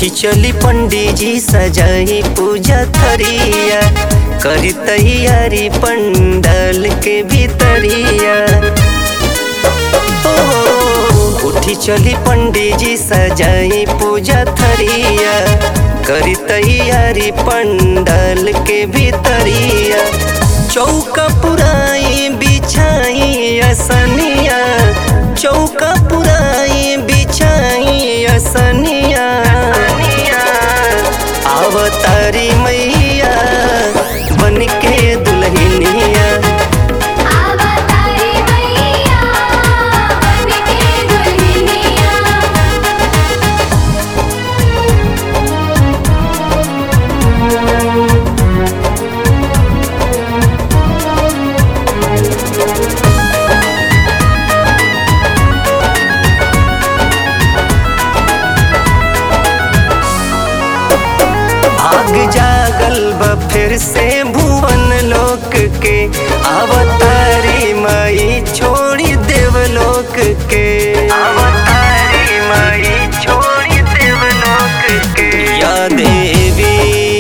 उठी चली पंडित जी सजाई पूजा थरिया करी तैयारी पंडाल के भीतरिया ओ, उठी चली पंडित जी सजाई पूजा थरिया करी तैयारी पंडाल के भीतरिया चौका पुराई बिछाई असनिया चौका पुराई बिछाई असनिया अवतारी मैया बन के दुल्हनिया आवतारी मैया बन के दुल्हनिया आग जागल बा फिर से भुवन लोक के अवतारी माई छोड़ी देवलोक के अवतारी माई छोड़ी देवलोक के या देवी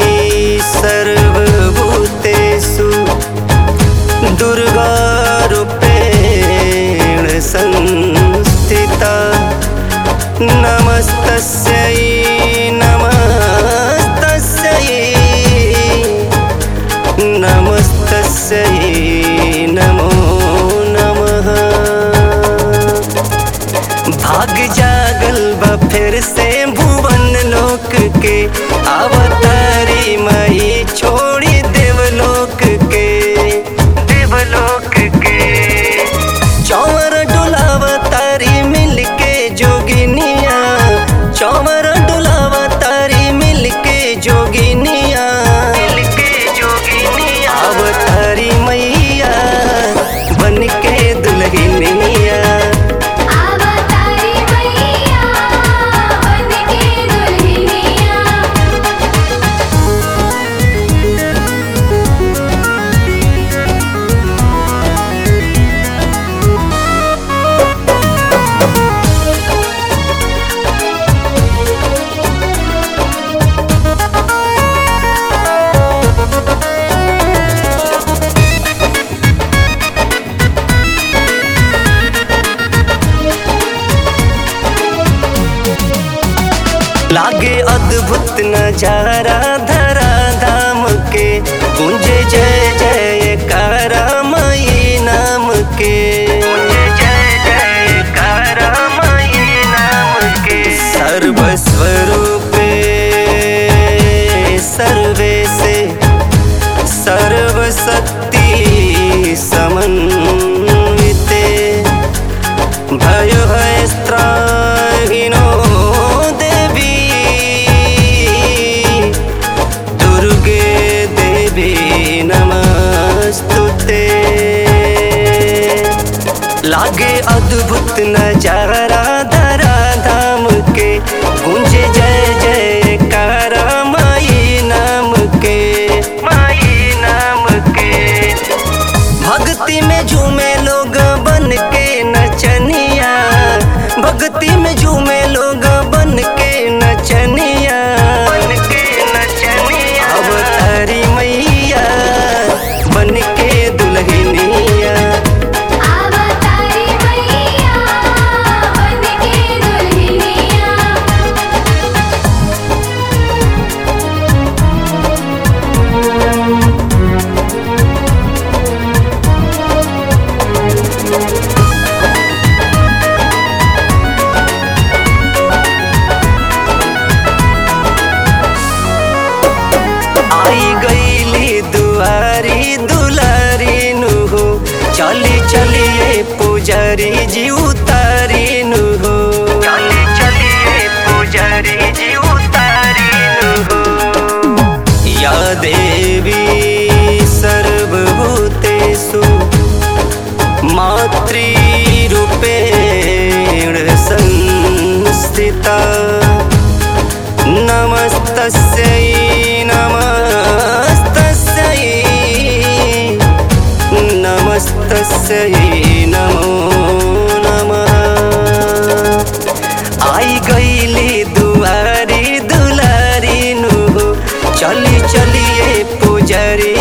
सर्वभूतेषु दुर्गा रूपेण संस्थिता नमस्तस्यै नमस्तस्यै नमस्तस्यै नमो नमः भाग जागल बा फिर से भुवन लोक के अवतारी माई छोड़ी देवलोक के देवलोक के चौवर डुलावतारी मिल के जोगिनिया चौवर डुलावतारी मिल के जोगिनिया मिल के जोगिनिया अवतारी मैया बन के दुल्हनिया आवतारी मैया बन के दुल्हनिया लागे अद्भुत नजारा धरा धाम के गुंजे जय जय कारा मई नाम के गुंजे जय जय कारा मई नाम के सर्वस्वरूपे सर्वे से सर्वशक्ति समन्विते भयो त्राहिनो देवी दुर्गे देवी नमस्तुते लागे अद्भुत नजारा धरा धाम के गुंजे जय जय कारा माई नाम के माई नाम के भक्ति में झूमे लोग बन के नचनिया भक्ति में झूमे लोग बन के नचनिया बन के नचनिया अवतारी मैया बन के दुल्हनिया आवतारी मैया बन के दुल्हनिया आई गईली दुआरी दुलारी नु हो चली चलिए पुजारी जी उतारी नु हो चली चलिए पुजारी जी उतारी नु हो या देवी सर्वभूतेषु मातृरूपेण संस्थिता नमस्तस्यै नमस्तस्यै नमस्तस्यै नमो नमः आई गईली दुआरी दुला पुजरिया